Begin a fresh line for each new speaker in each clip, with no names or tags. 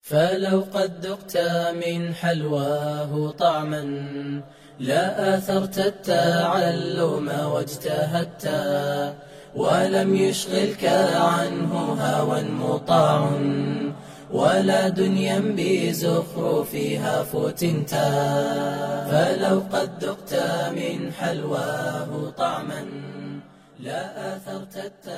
فلو قد ذقت من حلواه طعما لا آثرت التعلم واجتهدت ولم يشغلك عنه هوى مطاع ولا دنيا بزخرفها فتنت فلو قد ذقت من حلواه طعما لا آثرت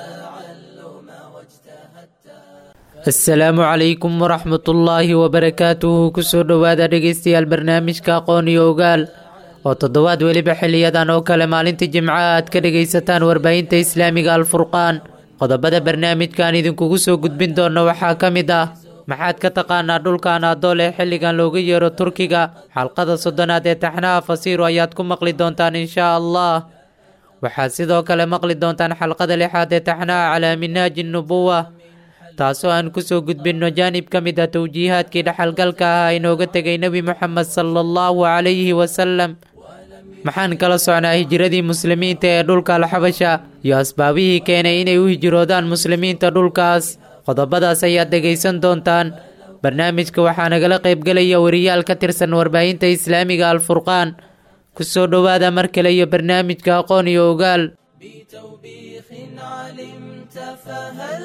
التعلم واجتهدت
asalaamu calaykum waraxmatullaahi wabarakaatuhu kusoo dhowaada dhegeystayaal barnaamijka aqoon iyo ogaal oo toddobaad weliba xiliyadan oo kale maalinta jimca aad ka dhegaysataan warbaahinta islaamiga alfurqaan qodobada barnaamijkan idinkugu soo gudbin doona waxaa ka mid ah maxaad ka taqaanaa dhulka anaadool ee xilligan looga yeero turkiga xalqada soddonaad ee taxnaha fasiiro ayaad ku maqli doontaan inshaa allah waxaad sidoo kale maqli doontaan xalqada lixaad ee taxnaha calaa minaaji nubuwa taasoo aan kusoo gudbinno jaanib ka mid a towjiihaadkii dhaxalgalka ah inooga tegay nebi moxamed sala allahu calayhi wasalam maxaan kala socnaa hijiradii muslimiinta ee dhulka alxabasha iyo asbaabihii keenay inay u hijroodaan muslimiinta dhulkaas qodobadaas ayaad dhegaysan doontaan barnaamijka waxaa nagala qaybgelaya wariyaal ka tirsan warbaahinta islaamiga alfurqaan kusoo dhowaada mar kale iyo barnaamijka aqoon iyo ogaal
بتوبيخ علمت فهل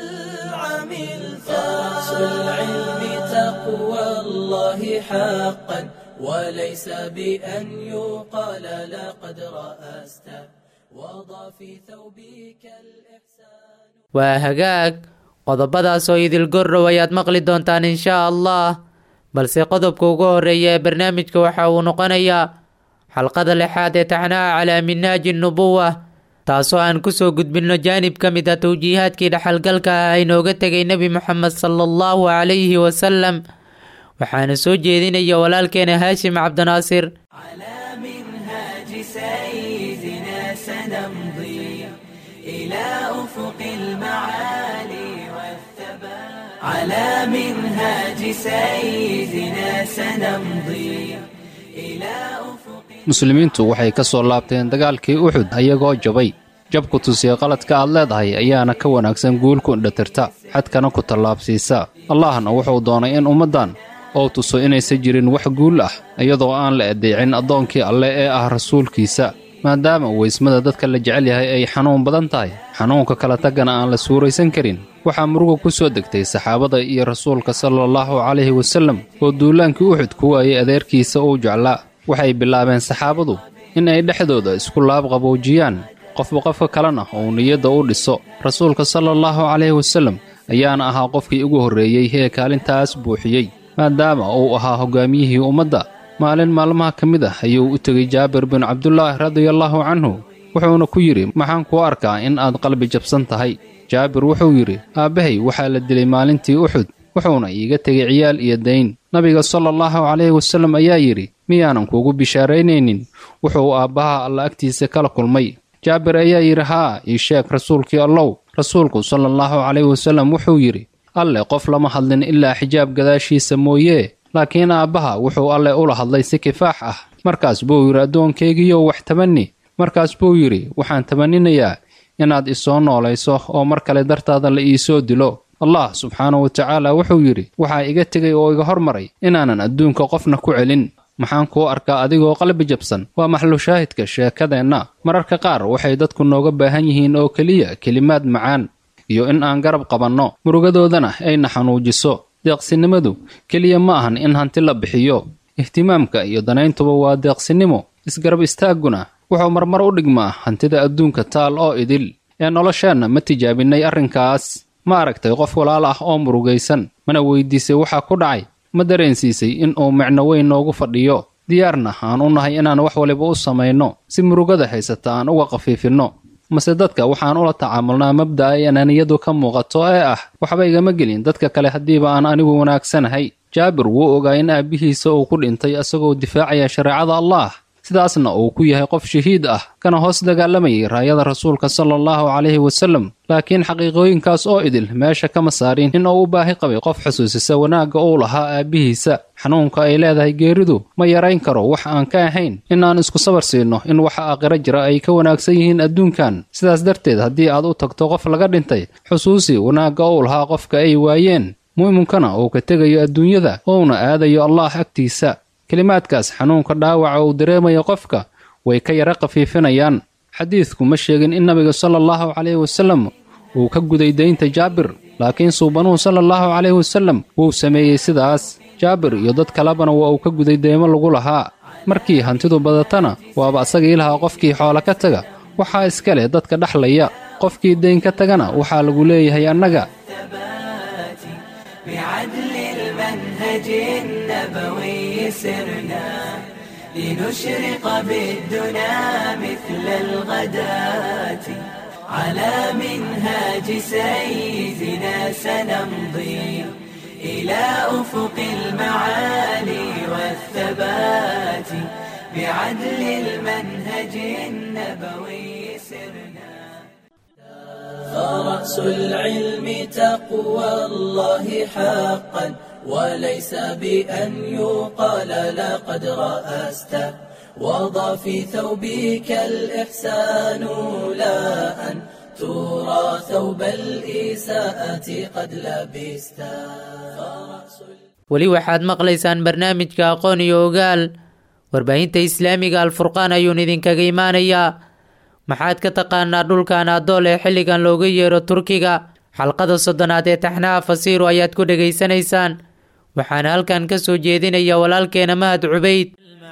عملت أصل العلم تقوى الله حقا وليس بأن يقال لقد رأست وضع في ثوبك الإحسان
waa hagaag qodobadaas oo idil gorrow ayaad maqli doontaan inshaa allah balse qodobka ugu horeeya ee barnaamijka waxa uu noqonayaa xalqada lixaad ee taxnaha calaa minaaji nubuwa taasoo aan kusoo gudbinno jaanib ka mid a towjiihaadkii dhaxalgalka ah inooga tegay nebi moxamed sala allahu calayhi wasalam waxaana soo jeedinaya walaalkeena haashim cabdinaasir
على منهاج سيدنا سنمضي إلى أفق المعالي والثبات على منهاج سيدنا سنمضي إلى أفق
muslimiintu waxay ka soo laabteen dagaalkii uxud ayagoo jabay jabku tusiya qaladka aad leedahay ayaana ka wanaagsan guulku indhatirta xadkana ku tallaabsiisa allahna wuxuu doonay in ummaddan oo tuso inaysan jirin wax guul ah iyadoo aan la adeecin addoonkii alle ee ah rasuulkiisa maadaama weysmada dadka la jecel yahay ay xanuun badan tahay xanuunka kala taggana aan la suuraysan karin waxaa muruga ku soo degtay saxaabada iyo rasuulka sala allahu calayhi wasallam oo duulaankii uxud ku waayey adeerkiisa uu jeclaa waxay bilaabeen saxaabadu in ay dhexdooda isku laab qaboojiyaan qofba qofka kalena uu niyadda u dhiso rasuulka sala allahu calayhi wasallam ayaana ahaa qofkii ugu horreeyey ee kaalintaas buuxiyey maadaama uu ahaa hoggaamiyihii ummadda maalin maalmaha ka mid ah ayuu u tegey jaabir bin cabdulaahi radiallaahu canhu wuxuuna ku yidhi maxaan kuu arkaa in aad qalbi jabsan tahay jaabir wuxuu yidhi aabbahay waxaa la dilay maalintii uxud wuxuuna iiga tegay ciyaal iyo dayn nabiga sala allahu calayhi wasallam ayaa yidhi miyaanan kuugu bishaaraynaynin wuxuu aabbaha alla agtiisa kala kulmay jaabir ayaa yidhi haa ii sheeg rasuulkii allow rasuulku sala allahu calayhi wasallam wuxuu yidhi alle qof lama hadlin ilaa xijaab gadaashiisa mooyee laakiin aabbaha wuxuu alle ula hadlay si kifaax ah markaas buu yidhi addoonkaygiiyow wax tabanni markaas buu yidhi waxaan tabaninayaa inaad isoo noolayso oo mar kale dartaada la iisoo dilo allah subxaanahu wa tacaala wuxuu yidhi waxaa iga tegay oo iga hormaray inaanan adduunka qofna ku celin maxaan kuu arkaa adigoo qalbi jabsan waa maxlushaahidka sheekadeenna mararka qaar waxay dadku nooga baahan yihiin oo keliya kelimaad macaan iyo in aan garab qabanno murugadoodana ayna xanuujiso deeqsinimadu keliya ma ahan in hanti la bixiyo ihtimaamka iyo danayntuba waa deeqsinimo isgarab istaagguna wuxuu marmar u dhigmaa hantida adduunka taal oo idil ee nolosheenna ma tijaabinnay arrinkaas ma aragtay qof walaal ah oo murugaysan mana weydiisay waxaa ku dhacay ma dareensiisay in uu micno weyn noogu fadhiyo diyaarna aan u nahay inaan wax waliba u samayno si murugada haysata aan uga khafiifinno mase dadka waxaan ula tacaamulnaa mabda'a ay anaaniyadu ka muuqato ee ah waxba igama gelin dadka kale haddiiba aan anigu wanaagsanahay jaabir wuu ogaa in aabbihiisa uu ku dhintay isagoo difaacaya shareecada allaah sidaasna uu ku yahay qof shahiid ah kana hoos dagaalamayay raayada rasuulka sala allahu calayhi wasallam laakiin xaqiiqooyinkaas oo idil meesha kama saarin in uu u baahi qabay qof xusuusisa wanaagga uu lahaa aabbihiisa xanuunka ay leedahay geeridu ma yarayn karo wax aan ka ahayn in aan isku sabar siino in waxa aakhiro jira ay ka wanaagsan yihiin adduunkan sidaas darteed haddii aad u tagto qof laga dhintay xusuusi wanaagga uu lahaa qofka ay waayeen mu'minkana uu ka tegayo adduunyada ouna aadayo allaah agtiisa kelimaadkaas xanuunka dhaawaca uu dareemayo qofka way ka yara khafiifinayaan xadiidku ma sheegin in nabiga sala allahu calayhi wasallam uu ka guday daynta jaabir laakiin suubanuhu sala allahu calayhi wasallam wuu sameeyey sidaas jaabir iyo dad kalebana waa uu ka guday deymo lagu lahaa markii hantidu badatana waaba asagii lahaa qofkii xoolo ka taga waxaa iska leh dadka dhexlaya qofkii dayn ka tagana waxaa lagu leeyahay annaga
بعدل المنهج النبوي سرنا لنشرق بالدنا مثل الغداة على منهاج سيدنا سنمضي إلى أفق المعالي والثبات بعدل المنهج النبوي سرنا فرأس العلم تقوى الله حقا وليس بأن يقال لقد رأست وضع في ثوبك الإحسان لا أن ترى ثوب الإساءة قد لبست
weli waxaad maqlaysaan barnaamijka aqoon iyo ogaal warbaahinta islaamiga alfurqaan ayuun idinkaga imaanayaa maxaad ka taqaanaa dhulka anaadool ee xilligan looga yeero turkiga xalqada soddonaad ee taxnaha fasiiru ayaad ku dhegaysanaysaan waxaana halkan ka soo jeedinaya walaalkeena mahad cubayd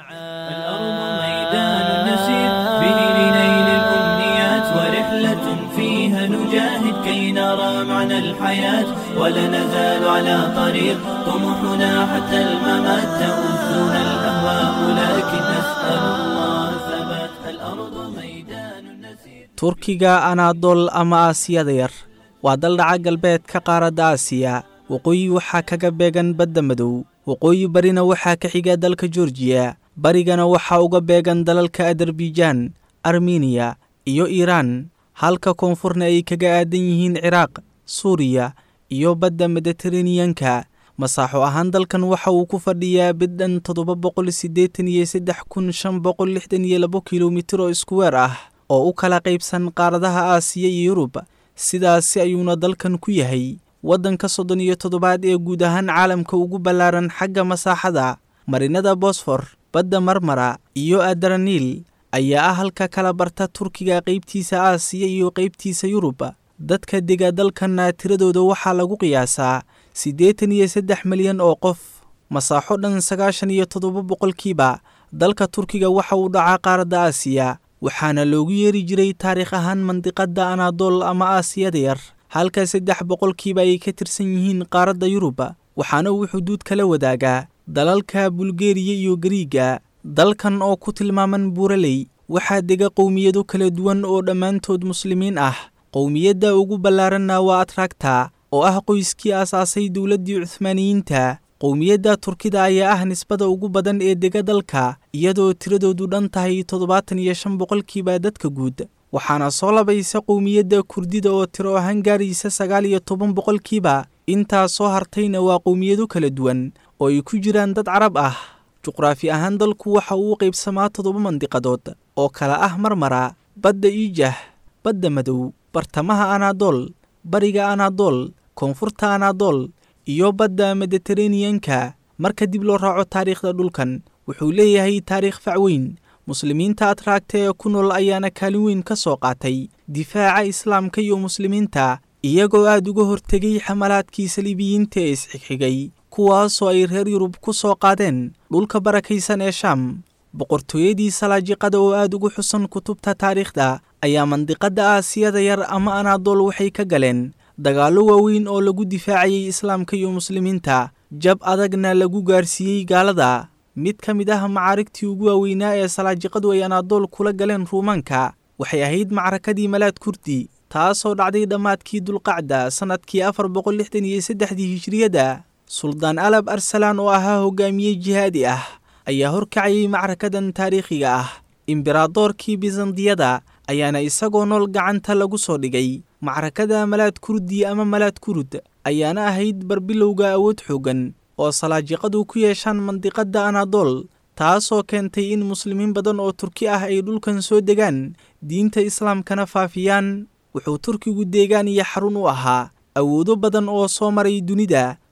الأرض ميدان نسير به لنيل الأمنيات ورحلة فيها نجاهد كي نرى معنى الحياة ولا نزال على طريق طموحنا حتى الممات تؤذنا الأهواء لكن نسأل الله ثبات الأرض ميدان نسير
turkiga anaadool ama aasiyada yar waa dal dhaca galbeedka qaaradda aasiya waqooyi waxaa kaga beegan badda madow waqooyi barina waxaa ka xiga dalka georgiya barigana waxaa uga beegan dalalka adarbijan armeniya iyo iiraan halka koonfurna ay kaga aadan yihiin ciraaq suuriya iyo badda mediteraneyanka masaaxo ahaan dalkan waxa uu ku fadhiyaa bidhan toddoba boqol siddeetan iyo saddex kun shan boqol lixdan iyo labo kilomitir oo iskuweer ah oo u kala qaybsan qaaradaha aasiya iyo yurub sidaasi ayuuna dalkan ku yahay waddanka soddon iyo toddobaad ee guud ahaan caalamka ugu ballaaran xagga masaaxada marinada bosfor badda marmara iyo adaraniil ayaa ah halka kala barta turkiga qaybtiisa aasiya iyo qaybtiisa yurub dadka dega dalkanna tiradooda waxaa lagu qiyaasaa siddeetan iyo saddex milyan oo qof masaaxo dhan sagaashan iyo toddoba boqolkiiba dalka turkiga waxa uu dhacaa qaaradda aasiya waxaana loogu yeeri jiray taariikh ahaan mandiqadda anaadool ama aasiyada yar halka saddex boqolkiiba ay ka tirsan yihiin qaaradda yurub waxaana uu xuduud kala wadaagaa dalalka bulgeriya iyo gariiga dalkan oo ku tilmaaman buuraley waxaa dega qowmiyado kala duwan oo dhammaantood muslimiin ah qowmiyadda ugu ballaaranna waa atragta oo ah qoyskii aasaasay dowladdii cuhmaaniyiinta qowmiyadda turkida ayaa ah nisbada ugu badan ee dega dalka iyadoo tiradoodu dhan tahay toddobaatan iyo shan boqolkiiba dadka guud waxaana soo labaysa qowmiyadda kurdida oo tiro ahaan gaaraysa sagaal iyo toban boqolkiiba intaa soo hartayna waa qowmiyado kala duwan oo ay ku jiraan dad carab ah juqraafi ahaan dalku waxa uu u qaybsamaa toddoba mandiqadood oo kala ah marmara badda iijah badda madow bartamaha anaadool bariga anaadool koonfurta anaadool iyo badda mediteraneyanka marka dib loo raaco taariikhda dhulkan wuxuu leeyahay taariikh fac weyn muslimiinta atraagta ee ku nool ayaana kaalin weyn ka soo qaatay difaaca islaamka iyo muslimiinta iyagoo aad uga hortegay xamalaadkii saliibiyiinta ee isxigxigay kuwaasoo ay reer yurub ku soo qaadeen dhulka barakaysan ee shaam boqortooyadii salaajiqada oo aad ugu xusan kutubta taariikhda ayaa mandiqadda aasiyada yar ama anaadool waxay ka galeen dagaallo waaweyn oo lagu difaacayay islaamka iyo muslimiinta jab adagna lagu gaarsiiyey gaalada mid ka mid ah macaarigtii ugu waaweynaa ee salaajiqadu ay anaadool kula galeen ruumaanka waxay ahayd macrakadii malaad kurdi taasoo dhacday dhammaadkii dulqacda sannadkii afar boqol lixdan iyo saddexdii hijriyadda suldaan alab arsalaan oo ahaa hogaamiye jihaadi ah ayaa horkacayay macrakadan taariikhiga ah imberadoorkii bisandiyada ayaana isagoo nool gacanta lagu soo dhigay macrakada malaad kurdi ama malaad kurud ayaana ahayd barbilowga awood xooggan oo salaajiqadu ku yeeshaan mandiqadda anaadool taasoo keentay in muslimiin badan oo turki ah ay dhulkan soo degaan diinta islaamkana faafiyaan wuxuu turkigu deegaan iyo xarun u ahaa awoodo badan oo soo maray dunida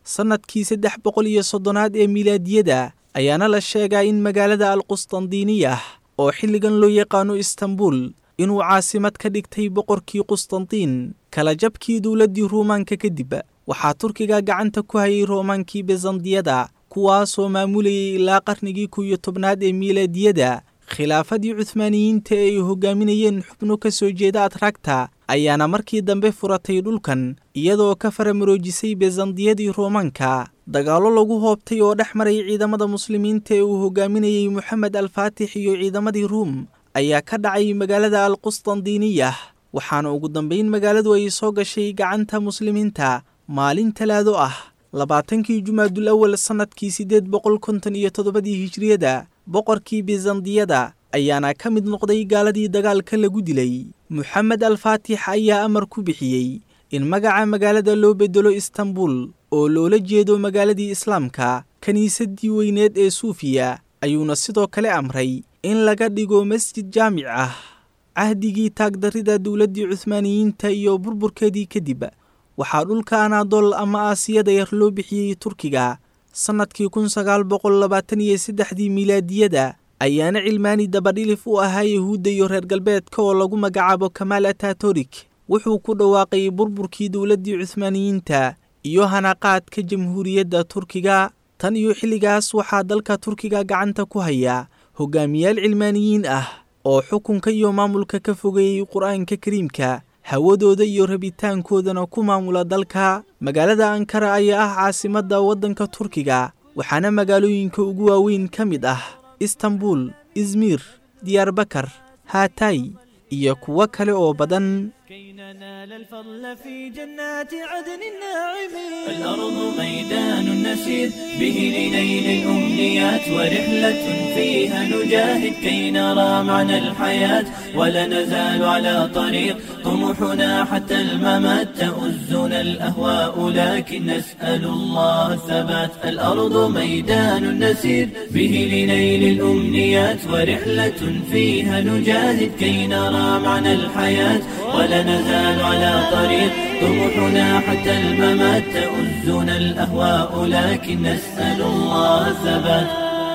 sannadkii saddex boqol iyo soddonaad ee milaadiyada ayaana la sheegaa in magaalada alqustandiiniyah oo xilligan loo yaqaano istanbul inuu caasimad ka dhigtay boqorkii qustantiin kala jabkii dowladdii ruumaanka kadib waxaa turkiga gacanta ku hayay roomaankii bizandiyada kuwaasoo maamulayay ilaa qarnigii kow iyo tobnaad ee miilaadiyada khilaafadii cuhmaaniyiinta ee ay hogaaminayeen xubno ka soo jeeda atragta ayaana markii dambe furatay dhulkan iyadoo ka faramaroojisay bizandiyadii roomaanka dagaallo lagu hoobtay oo dhex maray ciidamada muslimiinta ee uu hogaaminayey moxamed alfaatix iyo ciidamadii ruum ayaa ka dhacay magaalada alqustandiiniyah waxaana ugu dambayn magaaladu ay soo gashay gacanta muslimiinta maalin talaado ah labaatankii jumaadul awal sannadkii siddeed boqol konton iyo toddobadii hijriyada boqorkii bizandiyada ayaana ka mid noqday gaaladii dagaalka lagu dilay moxamed alfaatix ayaa amar ku bixiyey in magaca magaalada loo beddelo istanbul oo loola jeedo magaaladii islaamka kiniisaddii weyneed ee suufiya ayuuna sidoo kale amray in laga dhigo masjid jaamic ah cahdigii taagdarrida dowladdii cuhmaaniyiinta iyo burburkeedii kadib waxaa dhulka anaadool ama aasiyada yar loo bixiyey turkiga sannadkii kun sagaal boqol labaatan iyo saddexdii milaadiyada ayaana cilmaani dabadhilif u ahaa yahuudda iyo reer galbeedka oo lagu magacaabo kamaal atatorik wuxuu ku dhawaaqay burburkii dowladdii cuhmaaniyiinta iyo hanaqaadka jamhuuriyadda turkiga tan iyo xilligaas waxaa dalka turkiga gacanta ku haya hogaamiyaal cilmaaniyiin ah oo xukunka iyo maamulka ka fogeeyey qur-aanka kariimka hawadooda iyo rabitaankoodana ku maamula dalka magaalada ankara ayaa ah caasimadda waddanka turkiga waxaana magaalooyinka ugu waaweyn ka mid ah istanbul izmir diyaarbakar haatay iyo kuwo kale oo badan
كي ننال الفضل في جنات عدن الناعمين الأرض ميدان نسير به لنيل الأمنيات ورحلة فيها نجاهد كي نرى معنى الحياة ولا نزال على طريق طموحنا حتى الممات تؤزنا الأهواء لكن نسأل الله الثبات الأرض ميدان نسير به لنيل الأمنيات ورحلة فيها نجاهد كي نرى معنى الحياة ولا نزال على طريق طموحنا حتى الممات تؤزنا الأهواء لكن نسأل الله الثبات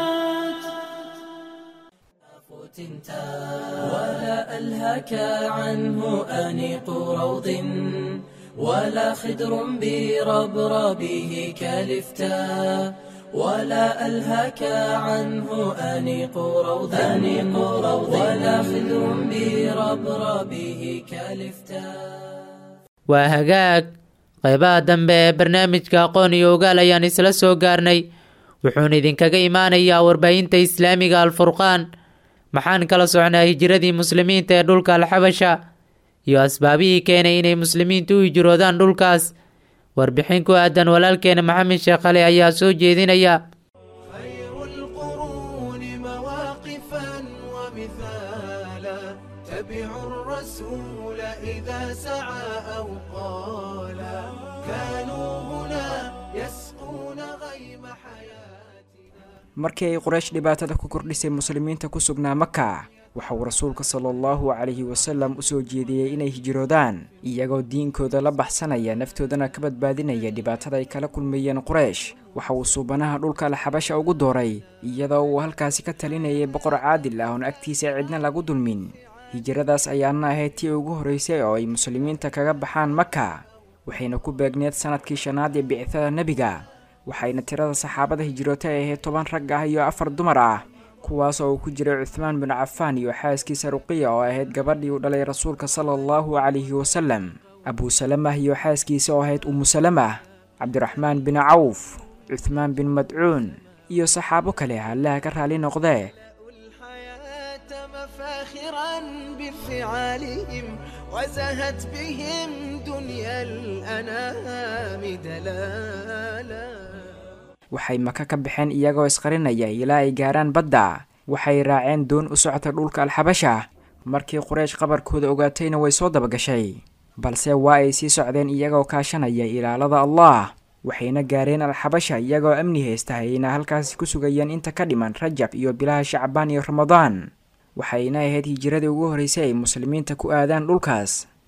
ولا ألهك عنه أنيق روض ولا خدر بربربه كالفتاء ولا ألهك عنه أنيق روض أنيق روض ولا خدر بربربه كالفتاء
waa hagaag qaybaha dambe ee barnaamijka aqoon iyo ogaal ayaan isla soo gaarnay wuxuuna idinkaga imaanayaa warbaahinta islaamiga alfurqaan maxaan kala socnaa hijiradii muslimiinta ee dhulka alxabasha iyo asbaabihii keenay inay muslimiintu u hijroodaan dhulkaas warbixin ku aadan walaalkeena maxamed sheekh ali ayaa soo jeedinaya
خير القرون مواقفا ومثالا تبعوا الرسول إذا سعى أو قالا كانوا هنا يسقون غيم حياتنا
markii ay quraysh dhibaatada ku kordhisay muslimiinta ku sugnaa maka waxa uu rasuulka sala allahu calayhi wasalam u soo jeediyey inay hijroodaan iyagoo diinkooda la baxsanaya naftoodana ka badbaadinaya dhibaatada ay kala kulmayeen quraysh waxa uu suubanaha dhulka alxabasha ugu dooray iyadoo uu halkaasi ka talinayay boqor caadil ah oon agtiisa cidna lagu dulmin hijradaas ayaana ahayd tii ugu horreysay oo ay muslimiinta kaga baxaan maka waxayna ku beegneed sanadkii shanaad ee bicithada nebiga waxayna tirada saxaabada hijroota ay ahayd toban rag ah iyo afar dumar ah kuwaas oo uu ku jiray cuthmaan bin cafaan iyo xaaskiisa ruqiya oo ahayd gabadhii u dhalay rasuulka sala allahu calayhi wasalam abuu salamah iyo xaaskiisa oo ahayd umu salamah cabdiraxmaan bin cawf cuthmaan bin madcuun iyo saxaabo kale allaha ka raali noqdee
الحياة مفاخرا بفعالهم وزهت بهم دنيا الأنام دلالا
waxay maka ka baxeen iyagoo isqarinaya ilaa ay gaaraan badda waxay raaceen doon u socota dhulka alxabasha markii quraysh qabarkooda ogaatayna way soo dabagashay balse waa ay sii socdeen iyagoo kaashanaya ilaalada allah waxayna gaareen alxabasha iyagoo amni haysta ayna halkaasi ku sugayeen inta ka dhiman rajab iyo bilaha shacbaan iyo ramadaan waxayna ahayd hijiradii ugu horreysay ay muslimiinta ku aadaan dhulkaas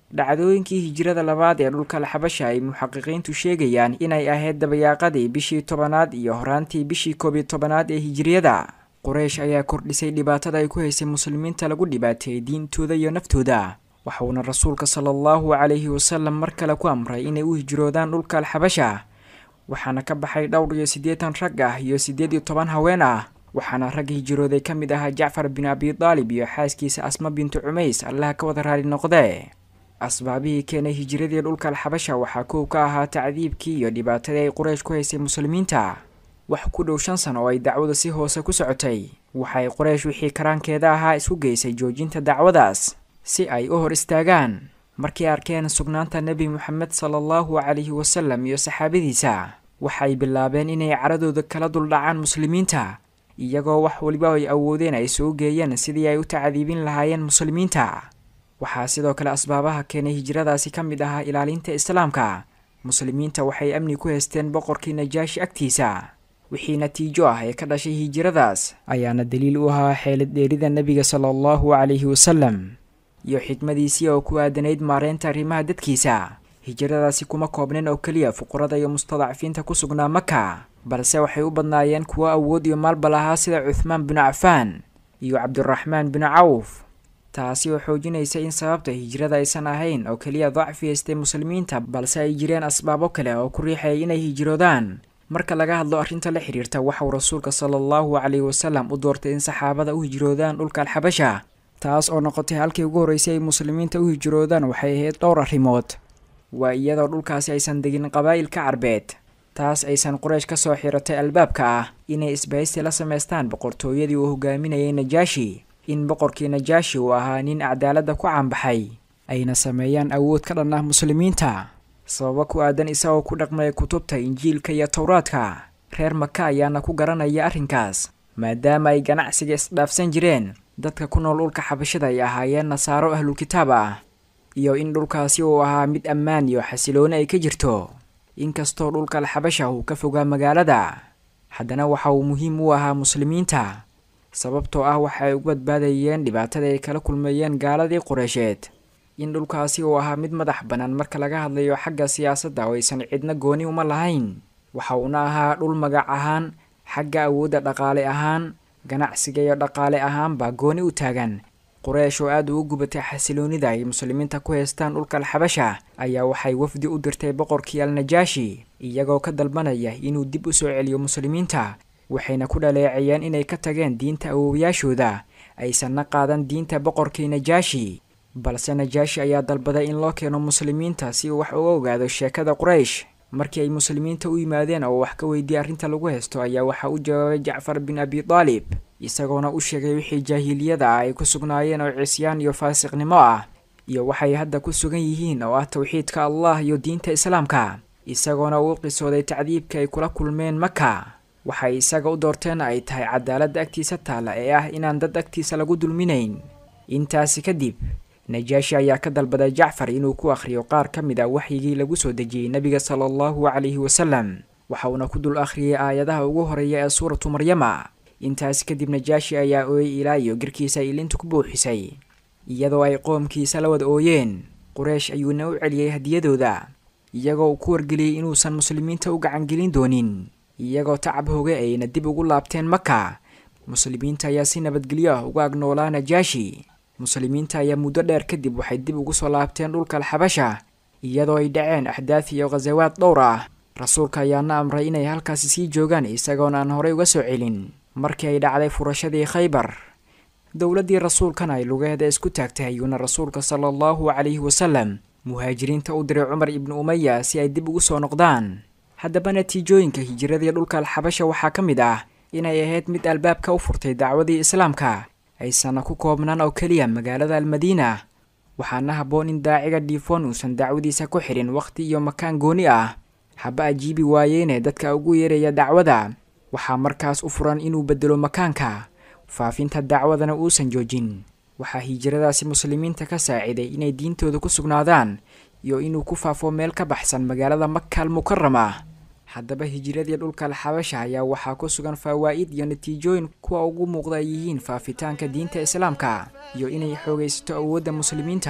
dhacdooyinkii hijirada labaad ee dhulka alxabasha ay muxaqiqiintu sheegayaan inay ahayd dabayaaqadii bishii tobanaad iyo horaantii bishii koob iyo tobanaad ee hijiriyada quraysh ayaa kordhisay dhibaatada ay ku haysay muslimiinta lagu dhibaateeyey diintooda iyo naftooda waxuuna rasuulka sala allahu calayhi wasalam mar kale ku amray inay u hijroodaan dhulka alxabasha waxaana ka baxay dhowr iyo siddeetan rag ah iyo siddeed iyo toban haween ah waxaana rag hijrooday ka mid ahaa jacfar bin abi daalib iyo xaaskiisa asma bintu cumays allaha ka wada raali noqdee asbaabihii keenay hijiradii dhulka alxabasha waxaa kow ka ahaa tacdiibkii iyo dhibaatadii ay quraysh ku haysay muslimiinta wax ku dhow shan sano oo ay dacwada si hoose ku socotay waxay quraysh wixii karaankeeda ahaa isku geysay joojinta dacwadaas si ay u hor istaagaan markay arkeen sugnaanta nebi moxamed sala allahu calayhi wasalam iyo saxaabadiisa waxay bilaabeen inay caradooda kala duldhacaan muslimiinta iyagoo wax waliba ay awoodeen ay soo geeyeen sidii ay u tacdiibin lahaayeen muslimiinta waxaa sidoo kale asbaabaha keenay hijradaasi ka mid ahaa ilaalinta islaamka muslimiinta waxay amni ku haysteen boqorkii najaashi agtiisa wixii natiijo ah ee ka dhashay hijradaas ayaana daliil u ahaa xeelad dheerida nebiga sala allahu calayhi wasalam iyo xikmadiisii oo ku aadanayd maareynta arrimaha dadkiisa hijradaasi kuma koobneen oo keliya fuqarada iyo mustadacfiinta ku sugnaa maka balse waxay u badnaayeen kuwo awood iyo maalba lahaa sida cuthmaan binu cafaan iyo cabdiraxmaan binu cawf taasi oo xoojinaysa in sababta hijrada aysan ahayn oo keliya dacfi haystay muslimiinta balse ay jireen asbaabo kale oo ku riixayay inay hijroodaan marka laga hadlo arrinta la xidhiirta waxauu rasuulka sala allahu calayhi wasalam u doortay in saxaabada u hijroodaan dhulka alxabasha taas oo noqotay halkii ugu horreysay ay muslimiinta u hijroodaan waxay ahayd dhowr arrimood waa iyadoo dhulkaasi aysan degin qabaa'ilka carbeed taas aysan quraysh ka soo xiratay albaabka ah inay isbahaysi la samaystaan boqortooyadii uu hogaaminayay najaashi in boqorkii najaashi uu ahaa nin cadaaladda ku caanbaxay ayna sameeyaan awood ka dhan ah muslimiinta sababo ku aadan isagoo ku dhaqmaya kutubta injiilka iyo towraadka reer maka ayaana ku garanaya arrinkaas maadaama ay ganacsiga isdhaafsan jireen dadka ku nool dhulka xabashada ay ahaayeen nasaaro ahlulkitaab ah iyo in dhulkaasi uu ahaa mid ammaan iyo xasilooni ay ka jirto inkastoo dhulka alxabasha uu ka fogaa magaalada haddana waxa uu muhiim u ahaa muslimiinta sababtoo ah waxa ay ugu badbaadayeen dhibaatada ay kala kulmeeyeen gaaladii qureysheed in dhulkaasi uu ahaa mid madax bannaan marka laga hadlayo xagga siyaasadda oo aysan cidna gooni uma lahayn waxa uuna ahaa dhul magac ahaan xagga awoodda dhaqaale ahaan ganacsiga iyo dhaqaale ahaanba gooni u taagan quraysh oo aada ugu gubatay xasiloonida ay muslimiinta ku haystaan dhulka alxabasha ayaa waxay wafdi u dirtay boqorkii alnajaashi iyagoo ka dalbanaya inuu dib u soo celiyo muslimiinta waxayna ku dhaleecayeen inay ka tageen diinta awoowayaashooda aysanna qaadan diinta boqorkii najaashi balse najaashi ayaa dalbaday in loo keeno muslimiinta si uu wax uga ogaado sheekada quraysh markii ay muslimiinta u yimaadeen oo wax ka weydiiyey arrinta lagu haysto ayaa waxaa u jawaabay jacfar bin abi daalib isagoona u sheegay wixii jaahiliyada ah ay ku sugnaayeen oo cisyaan iyo faasiqnimo ah iyo waxay hadda ku sugan yihiin oo ah towxiidka allah iyo diinta islaamka isagoona uu qisooday tacdiibka ay kula kulmeen maka waxay isaga u doorteen ay tahay cadaaladda agtiisa taalla ee ah inaan dad agtiisa lagu dulminayn intaasi kadib najaashi ayaa ka dalbaday jacfar inuu ku akhriyo qaar ka mid a waxyigii lagu soo dejiyey nebiga sala allahu calayhi wasalam waxa uuna ku dul akhriyey aayadaha ugu horeeya ee suuratu maryama intaasi kadib najaashi ayaa ooyey ilaa iyo girkiisa ilinta ku buuxisay iyadoo ay qoomkiisa la wada ooyeen quraysh ayuuna u celiyey hadiyadooda iyagoo uu ku wargeliyey inuusan muslimiinta u gacangelin doonin iyagoo tacab hoge ayna dib ugu laabteen maka muslimiinta ayaa si nabadgelyo ah uga agnoolaa najaashi muslimiinta ayaa muddo dheer kadib waxay dib ugu soo laabteen dhulka alxabasha iyadoo ay dhaceen axdaad iyo khasawaad dhowr ah rasuulka ayaana amray inay halkaasi sii joogaan isagoona aan horey uga soo celin markii ay dhacday furashadii khaybar dowladdii rasuulkan ay lugeeda isku taagtay ayuuna rasuulka sala allahu calayhi wasalam muhaajiriinta u diray cumar ibnu umaya si ay dib ugu soo noqdaan haddaba natiijooyinka hijiradii dhulka alxabasha waxaa ka mid ah inay ahayd mid albaabka u furtay dacwadii islaamka aysanna ku koobnaan oo keliya magaalada almadiina waxaana habboon in daaciga dhiifoon uusan dacwadiisa ku xidhin wakhti iyo makaan gooni ah haba ajiibi waayeene dadka ugu yeeraya dacwada waxaa markaas u furan inuu bedelo makaanka faafinta dacwadana uusan joojin waxaa hijiradaasi muslimiinta ka saaciday inay diintooda ku sugnaadaan iyo inuu ku faafo meel ka baxsan magaalada maka almukarama haddaba hijiradii dhulka alxabasha ayaa waxaa ku sugan fawaa'id iyo natiijooyin kuwa ugu muuqda ay yihiin faafitaanka diinta islaamka iyo inay xoogaysato awoodda muslimiinta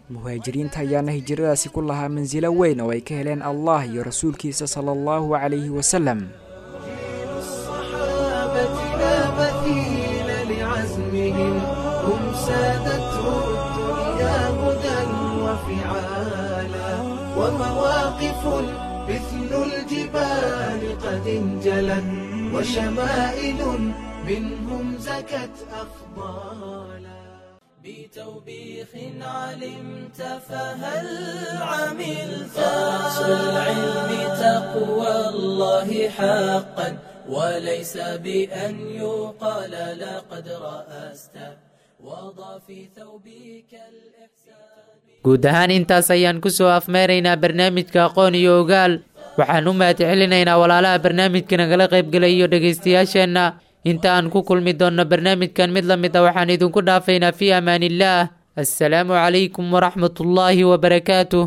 muhaajiriinta ayaana hijradaasi ku lahaa mansilo weyn oo ay ka heleen allah iyo rasuulkiisa sala allahu calayhi wasalam
الصحابة لا مثيل لعزمهم هم سادته الدنيا هدى وفعالا ومواقف مثل الجبال قد انجلت وشمائل منهم زكت أفضالا
بتوبيخ علمت فهل عملت رأس العلم تقوى الله حقا وليس بأن يقال لقد رأست وضع في ثوبك الإحسان
guud ahaan intaas ayaan ku soo afmeeraynaa barnaamijka aqoon iyo ogaal waxaan u mahadcelinaynaa walaalaha barnaamijka nagala qaybgelay iyo dhegaystayaasheenna inta aan ku kulmi doonno barnaamijkan mid la mid a waxaan idinku dhaafaynaa fii amaan illaah assalaamu calaykum waraxmatullaahi wabarakaatuh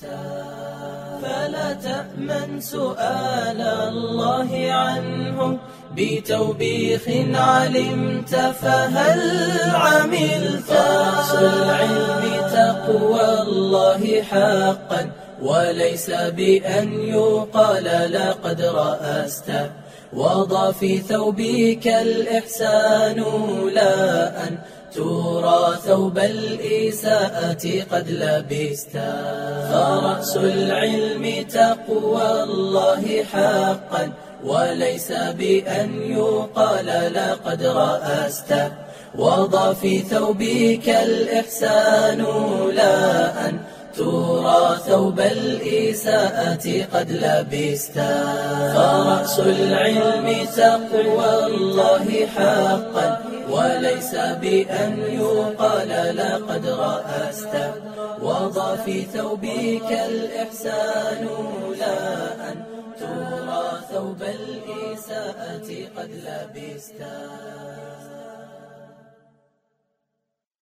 فلا تأمن سؤال الله عنه بتوبيخ علمت فهل عملت رأس العلم تقوى الله حقا وليس بأن يقال لقد رأست وضع في ثوبك الإحسان لا أن ترى ثوب الإساءة قد لبست فرأس العلم تقوى الله حقا وليس بأن يقال لقد رأست وضع في ثوبك الإحسان لا أن ترى ثوب الإساءة قد لبست فرأس العلم تقوى الله حقا وليس بأن يقال لقد رأست وضع في ثوبك الإحسان لا أن ترى ثوب الإساءة قد لبست